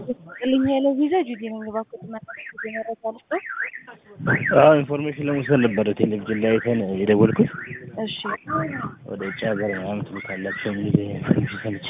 ልኝ ያለው ቪዛ ጁዲ ነኝ። እባክዎት መረጃ ልስጦ? አዎ ኢንፎርሜሽን ለመውሰድ ነበረ ቴሌቪዥን ላይ አይተን የደወልኩት። እሺ ወደ ውጭ ሀገር ምናምን ትልካላችሁ የሚል ኢንፎርሜሽን ሰምቼ።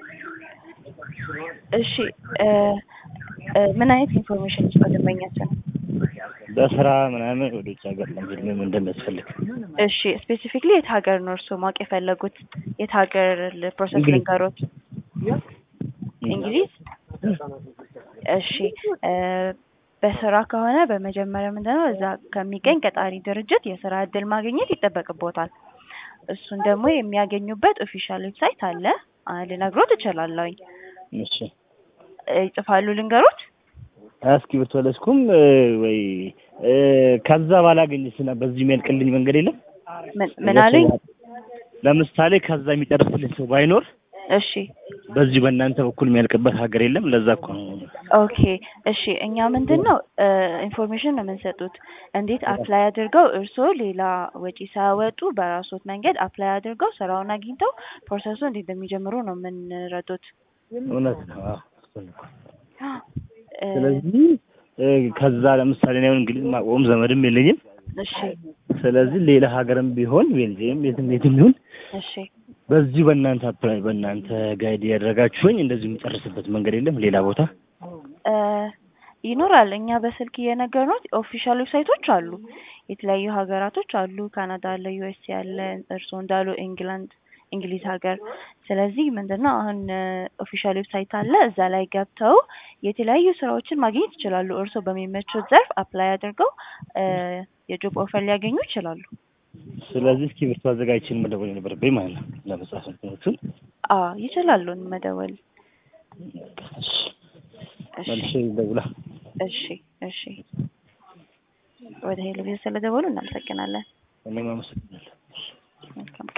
እሺ እ እ ምን አይነት ኢንፎርሜሽን ልስጦ ደንበኛችን? በስራ ምናምን ወደ ውጭ ሀገር ለመሄድ ምን እንደሚያስፈልግ። እሺ ስፔሲፊክሊ የት ሀገር ነው እርስዎ ማወቅ የፈለጉት? የት ሀገር ፕሮሰስ እንግሊዝ። ልንገሮት? እንግሊዝ። እሺ እ በስራ ከሆነ በመጀመሪያ ምንድነው እዛ ከሚገኝ ቀጣሪ ድርጅት የስራ እድል ማግኘት ይጠበቅቦታል። እሱን ደግሞ የሚያገኙበት ኦፊሻል ዌብሳይት አለ። አ ልነግሮት እችላለሁኝ። እሺ እ ይጽፋሉ ልንገሮት? እስክሪብቶ አልያዝኩም እ ወይ እ ከዛ ባላገኝስ እና በዚህ የሚያልቅልኝ መንገድ የለም? ምን ምን አሉኝ? ለምሳሌ ከዛ የሚጨርስልኝ ሰው ባይኖር እሺ በዚህ በእናንተ በኩል የሚያልቅበት ሀገር የለም። ለዛ እኮ ነው። ኦኬ እሺ እኛ ምንድን ነው እ ኢንፎርሜሽን ነው የምንሰጡት። እንዴት አፕላይ አድርገው እርስዎ ሌላ ወጪ ሳያወጡ በራስዎት መንገድ አፕላይ አድርገው ስራውን አግኝተው ፕሮሰሱ እንዴት እንደሚጀምሩ ነው የምንረዱት። እውነት ነው። አዎ እሱን እኮ። እ ስለዚህ እ ከዛ ለምሳሌ እኔ አሁን እንግሊዝ ማቆም ዘመድም የለኝም። እሺ ስለዚህ ሌላ ሀገርም ቢሆን ቤልጅየም የትም የትም ይሁን እሺ በዚሁ በእናንተ አፕላይ በእናንተ ጋይድ ያደረጋችሁኝ እንደዚሁ የምጨርስበት መንገድ የለም ሌላ ቦታ? እ ይኖራል። እኛ በስልክ እየነገርነዎት ኦፊሻል ዌብሳይቶች አሉ። የተለያዩ ሀገራቶች አሉ። ካናዳ አለ፣ ዩኤስኤ አለ፣ እርስዎ እንዳሉ ኢንግላንድ እንግሊዝ ሀገር። ስለዚህ ምንድነው አሁን ኦፊሻል ዌብሳይት አለ። እዛ ላይ ገብተው የተለያዩ ስራዎችን ማግኘት ይችላሉ። እርስዎ በሚመቹት ዘርፍ አፕላይ አድርገው እ የጆብ ኦፈር ሊያገኙ ይችላሉ። ስለዚህ እስክሪብቶ አዘጋጅቼን መደወል የነበረብኝ ማለት ነው ለመጻፍ እንትኖቹን። አ ይችላሉ መደወል። እሺ እሺ መልሼ ልደውላ። እሺ እሺ ወደ ሄሎ ቪዥን ስለደወሉ እናመሰግናለን። እኔም አመሰግናለሁ። መልካም